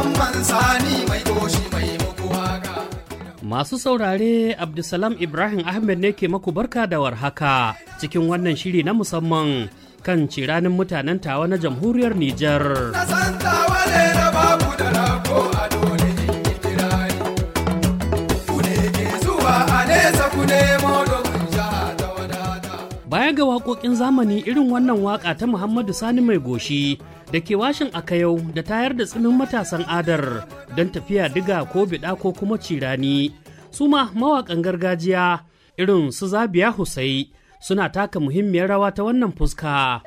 mamman sani mai goshi mai muku waka. Masu saurare Abdulsalam Ibrahim Ahmed ne ke maku barka da warhaka cikin wannan shiri na musamman kan ciranin mutanen tawa na jamhuriyar Nijar. Na san tawale da babu da rago a dole in yi kirari. Ku ne ke zuwa a nesa ku nemo domin jiha ta wadata. Baya ga waƙoƙin zamani irin wannan waƙa ta Muhammadu Sani mai goshi da ke washin akayau da tayar da tsinin matasan adar don tafiya diga ko biɗa ko kuma cirani. Su ma mawaƙan gargajiya irin su Zabiya Husai suna taka muhimmiyar rawa ta wannan fuska.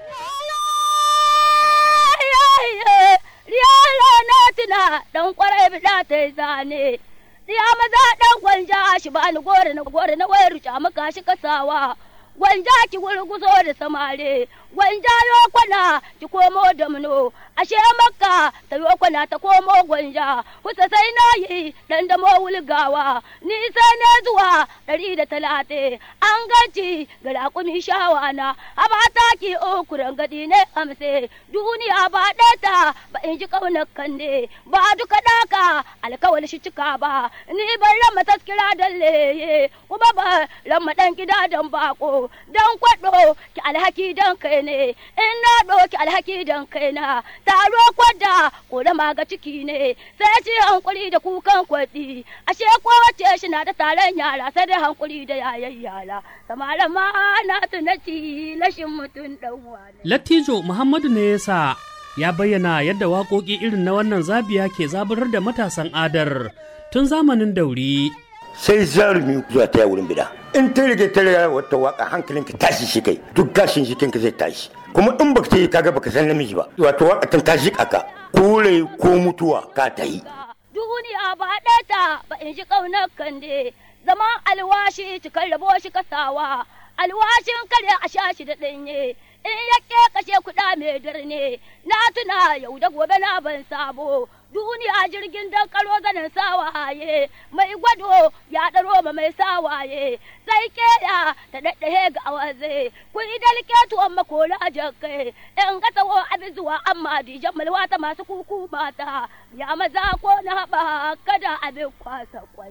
Yaro na tuna ɗan ƙwarai bida ta yi zane. Ya maza ɗan gwanja shi ba ni gore na gore na wayar ruca maka shi kasawa. Gwanja ki gurguzo da samare, gwanja yo kwana ki komo da muno, ashe makka ta yo kwana ta komo gwanja, kusa sai na yi dan da wulgawa, ni sai ne zuwa ɗari da talate, an gaci ga raƙumi shawana, a ba ta ki okuran gadi ne amse, duniya ba ɗata ba in ji ƙaunar kande, ba duka ɗaka alkawal shi cika ba, ni ban rama taskira da leye, kuma ba rama ɗan gida dan bako. don kwaɗo ki alhaki don kai ne in na ɗoki alhaki don kai na taro kwadda ko da maga ciki ne sai ci hankuri da kukan kwaɗi ashe kowace shi na da taron yara sai da hankuri da yayan yara samaran ma na tunaci lashin mutum ɗan wani. Lattijo Muhammadu ne ya sa ya bayyana yadda waƙoƙi irin na wannan zabiya ke zaburar da matasan adar tun zamanin dauri. sai zarumi zuwa ta wurin bida in ta rage ta rage wata waka hankalinka tashi shi kai duk gashin jikinka zai tashi kuma in baka ta yi kaga baka san namiji ba wato waka ta tashi kaka ko rai ko mutuwa ka ta yi duniya ba ɗata ba in ji ƙaunar kande zaman alwashi cikar rabo shi kasawa alwashin kare a sha shi da ɗanye in ya ke kashe kuɗa mai darne na tuna yau da gobe na ban sabo duniya jirgin dan karo zanen sawaye mai gwado ya ɗaro ma mai sawaye sai keya ta daɗahe ga awaze ku yi dalke tuwon makola jakai in ga tawo abin zuwa amma dijan malwa ta masu kuku mata ya maza ko na haɓa kada abin kwasa kwai.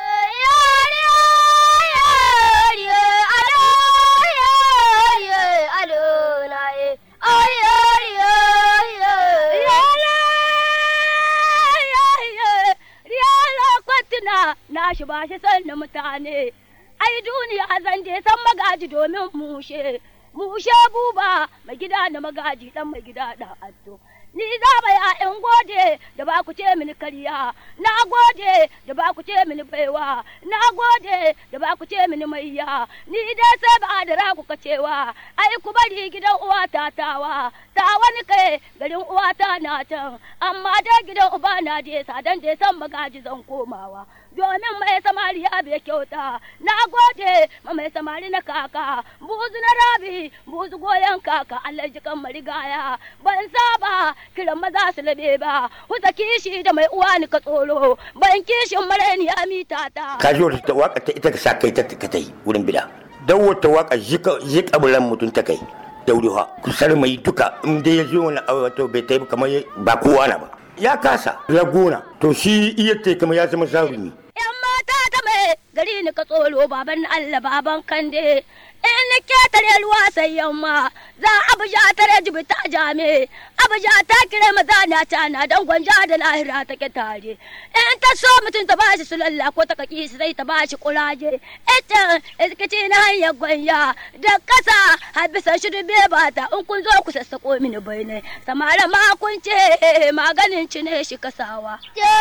na shi ba shi sanna mutane ai duniya zan je san magaji domin mushe mushe buba mai gida da magaji dan mai gida da addo ni za ba ya in gode da ba ku ce mini kariya na gode da ba ku ce mini baiwa na gode da ba ku ce mini maiya ni dai sai ba da raku ka cewa ai ku bari gidan uwa ta tawa ta wani kai garin uwa ta na can amma dai gidan uba na je sadan da san magaji zan komawa domin mai samari ya bai kyauta na gode ma mai samari na kaka buzu na rabi buzu goyon kaka Allah jikan marigaya ban saba kiran maza su labe ba huta kishi da mai uwa ni ka tsoro ban kishin mareni ya mita ta ka ji wata waka ta ita ka sa kai ta ka ta yi wurin bida dan wata waka jika bulan mutum ta kai daurewa kusar mai duka in dai ya zo wani wato bai ta yi kamar ba kowa na ba ya kasa ya gona to shi iya ta kamar ya zama zarumi yan mata ta mai gari ni ka tsoro baban Allah baban kande in ni ketare ruwa sai yamma za abuja tare jibi ta jame abuja ta kire maza na cana dan gwanja da lahira ta ke tare in ta so mutum ta bashi su lalla ko ta kaki sai ta bashi kuraje ita iskaci na hanyar gwanya da kasa har bisa shi dube bata in kun zo ku sassako mini bai ne samara ma kun ce maganin ci ne shi kasawa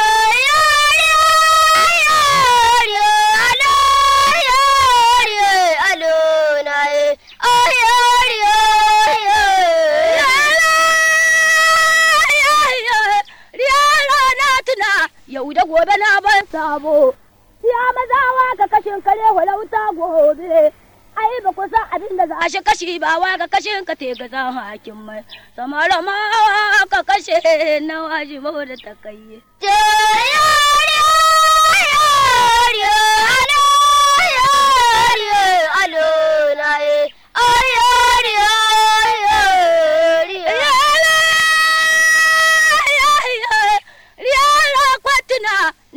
yau da gobe na ban sabo ya mazawa ka kashin kare walauta gobe ai ba ku san abin da za shi kashi ba wa ka kashin ka te ga zan hakin mai samara ma ka kashe na wajibo da takayye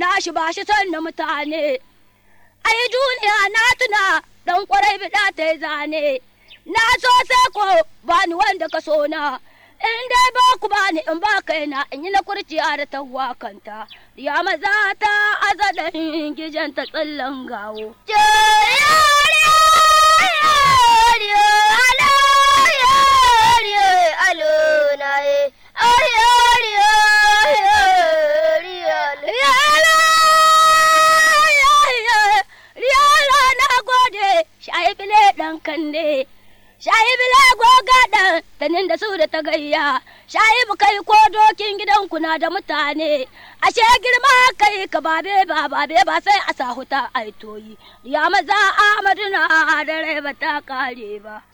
na shi ba shi son na mutane ai duniya na tuna dan kwarai bida ta yi zane na so sai ko ba ni wanda ka so na in dai ba ku ba ni in ba kaina in yi na kurciya da tawwa kanta ya maza ta azada gijan ta tsallan gawo Shaibile ɗan kande, shaibile goga ɗan tanin da su da ta gayya, shaibu kai ko dokin gidanku na da mutane, ashe girma kai ka babe ba babe ba sai a sahuta aitoyi, ya maza Ahmadu na da rai ba ta kare ba.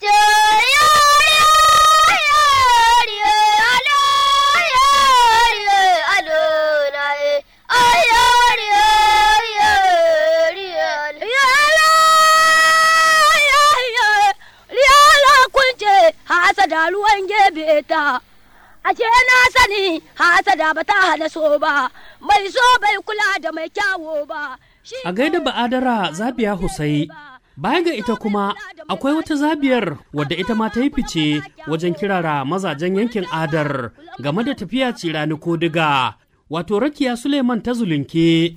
hasada ruwan gebe ta a ce na sani hasada ba ta hana so ba mai so bai kula da mai kyawo ba a gaida ba'adara zabiya husai baya ga ita kuma akwai wata zabiyar wadda ita ma ta yi fice wajen kirara mazajen yankin adar game da tafiya cirani ko diga wato rakiya suleiman ta zulunke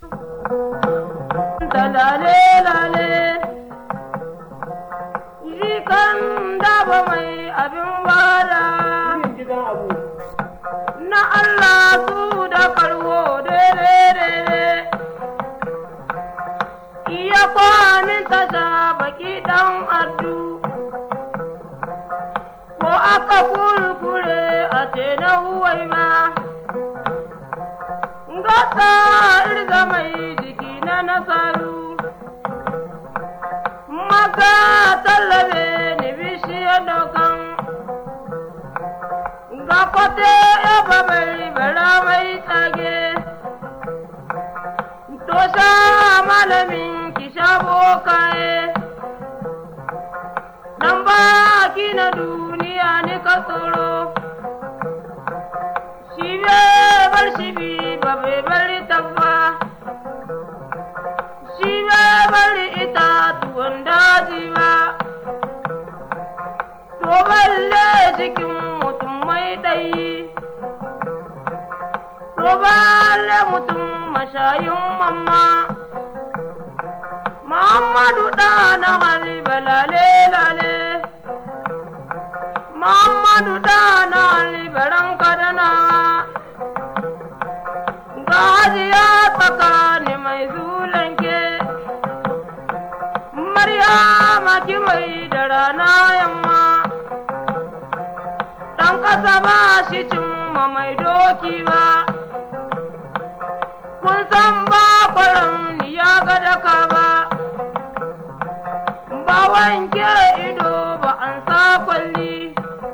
kan daba mai abin wada na Allah su da karwo daidai iya kwanin tasha baki dan addu ko aka kurkure a ce na huwai ma gasa irga mai jiki na nasaru maka tallabe ni bishiyar dokan ga kwate ya babari bara mai tsage to sha malamin ki sha bokaye dan baki na duniya ni ka tsoro shi be bar shi bi ba bai bari tabba shi be bari itatuwan daji ba to balle cikin mutum mai ɗayi to balle mutum mashayin mamma Muhammadu ɗana hali balale lale Muhammadu ɗana hali baran kadana Gajiya tsakani mai zulanke Maryama ki mai da rana yamma Ɗan ƙasa ba shi cimma mai doki ba Kun san ba kwaron ya ga daka ba ba wanke ido ba an sa kwalli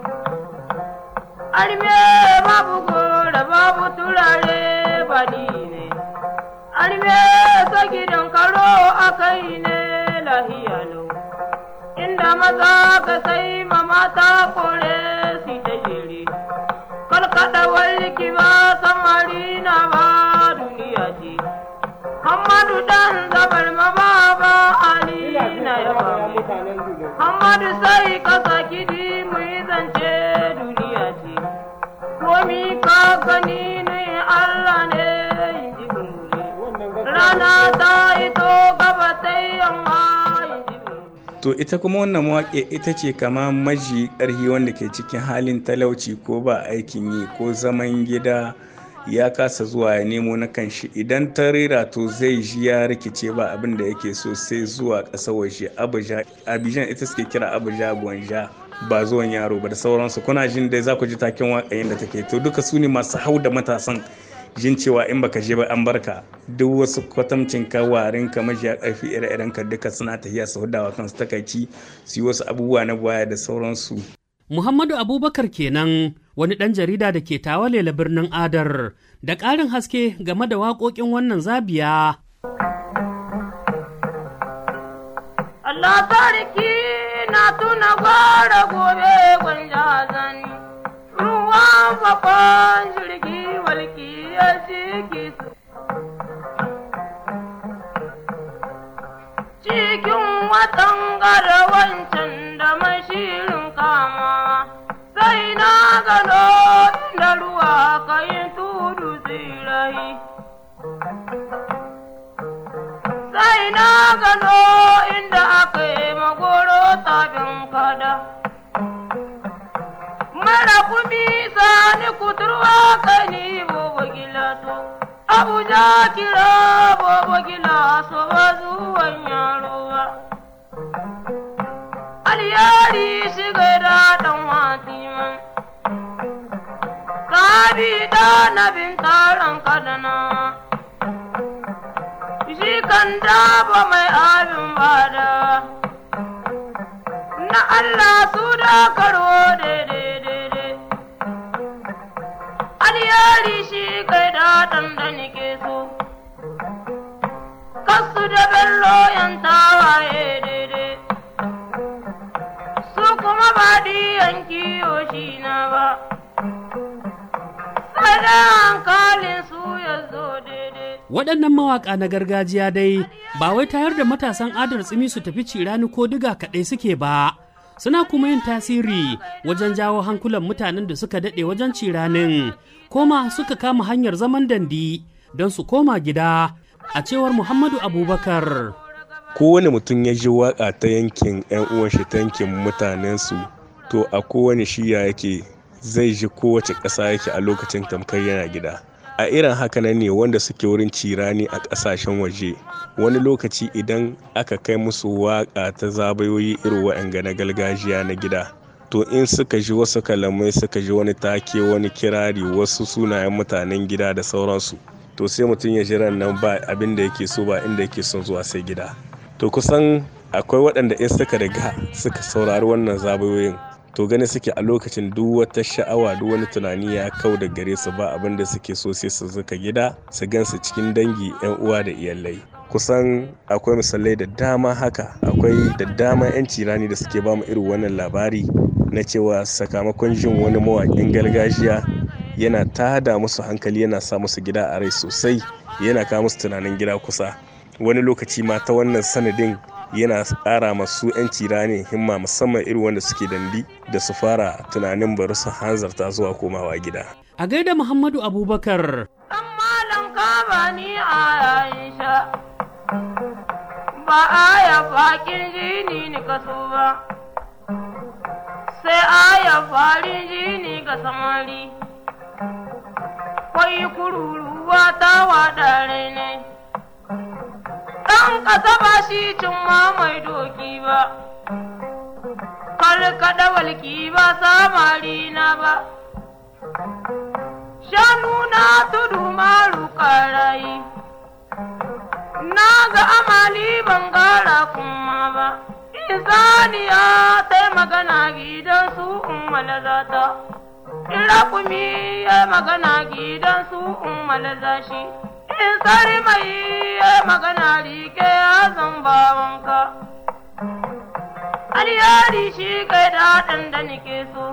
arme babu gora babu turare ba ni ne arme ta gidan karo akai ne lahiya lau inda maza ka sai ma mata kore si ta jere kalkada walki ba samari na ba duniya ce Hamadu dan zabar ma baba Ali na yaba Hamadu sai ka saki di mu yi zance duniya ce komi ka gani ne Allah ne in ji gungure rana ta ito gaba ta yamma in ji gungure to ita kuma wannan mawaƙi ita ce kama maji ƙarhi wanda ke cikin halin talauci ko ba aikin yi ko zaman gida ya kasa zuwa ya nemo na kanshi idan ta rera to zai ji ya rikice ba abin da yake so sai zuwa ƙasa waje abijan ita suke kira abuja gwanja ba zuwan yaro ba da sauransu kuna jin dai za ku ji taken waƙayin da take to duka su ne masu hau da matasan jin cewa in baka je ba an barka duk wasu kwatamcin ka warin ka majiya ƙarfi ire-iren ka duka suna tafiya su hudawa kansu takaici su yi wasu abubuwa na baya da sauransu Muhammadu Abubakar kenan wani ɗan jarida da ke tawalela birnin Adar da ƙarin haske game da waƙoƙin wannan zabiya. Allah sarki na tuna gwara gobe gwanja zani ruwan bakon jirgi walki ya ciki su aka yi tudu tsirai. Sai na gano inda aka yi magoro tafin kada. Mara kumi sani kuturwa kani bobo gilato. Abuja kira bobo gilaso ba zuwan yaro ba. Aliyari shiga da ɗan watiman. Kabi da na bin taron kadana. Shi kan daba mai abin bada. Na Allah su da karo daidai daidai. Aliyari shi kai da ɗan da nike so. Kasu da bello yan tawaye daidai. Su kuma ba diyan kiyo shi na ba. Sada hankalin su ya zo daidai. Waɗannan mawaƙa na gargajiya dai ba wai tayar da matasan adar tsimi su tafi cirani ko diga kaɗai suke ba. Suna kuma yin tasiri wajen jawo hankulan mutanen da suka daɗe wajen ciranin, koma suka kama hanyar zaman dandi don su koma gida a cewar Muhammadu Abubakar. kowane mutum ya ji waka ta yankin 'yan uwan shi ta yankin mutanensu to a kowane shiya yake zai ji kowace ƙasa yake a lokacin tamkar yana gida a irin haka nan ne wanda suke wurin cirani a ƙasashen waje wani lokaci idan aka kai musu waka ta zabayoyi irin wa'anga na gargajiya na gida to in suka ji wasu kalamai suka ji wani take wani kirari wasu sunayen mutanen gida da sauransu to sai mutum ya ji ran nan ba abin da yake so ba inda yake son zuwa sai gida to kusan akwai waɗanda in suka riga suka saurari wannan zabayoyin to gani suke a lokacin duk wata sha'awa duk wani tunani ya kau da gare su ba abin da suke so sai su zuka gida su gansu cikin dangi yan uwa da iyalai kusan akwai misalai da dama haka akwai da dama 'yan cirani da suke bamu irin wannan labari na cewa sakamakon jin wani mawaƙin gargajiya yana tada musu hankali yana sa musu gida a rai sosai yana kawo musu tunanin gida kusa wani lokaci ma ta wannan sanadin yana ƙara masu 'yan cirani himma musamman irin wanda suke dandi da su fara tunanin bari su hanzarta zuwa komawa gida A gaida Muhammadu Abubakar Ɗan malam ka bani a yayin sha, ba aya faƙin jini ni ka so ba, sai aya farin jini ga samari, kwai kururuwa ta waɗa ne. Ɗan ƙasa ba shi cin mai doki ba, kalkaɗa walki ba samari na ba. shanu na tudu maru karayi na ga amali ban gara kuma ba izaniya ta magana gidan su ummala zata irakumi ya magana gidan su ummala zashi in sari mai ya magana rike ya zamba wanka aliyari shi kai daɗin da nake so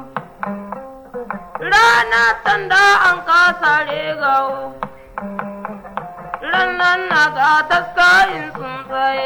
rana tanda an kasa regawo rannan na ga taskayin tsuntsaye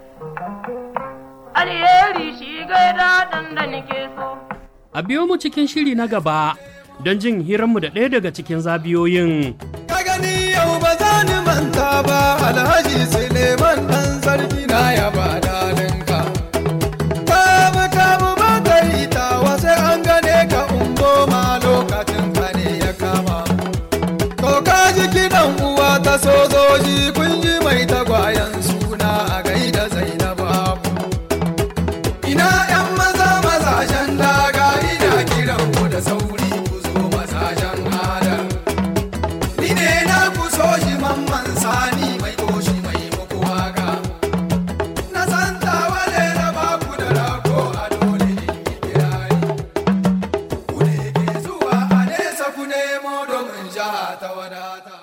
alheri shi gaida dan da nake so a biyo mu cikin shiri na gaba don jin hiranmu da ɗaya daga cikin zabiyoyin. Ka gani yau ba za ni manta ba Alhaji Suleiman ɗan sarki na ya ba dalinka. Kamu kamu ba ka yi tawa sai an gane ka ungo ma lokacin ka ne ya kama. To ka ji kiɗan uwa ta sojoji kun ji mai tagwayen suna a gaida Zainabu. Ina ‘yan maza mazajen daga ina kiran ku da sauri ku zo mazajen adal. Ni ne na ku so shi mamman sani mai koshi mai muku waka. Na san tawale na ba ku da rago a dole in yi kirari. Ku ne ke zuwa a nesa ku nemo domin jiha ta wadata.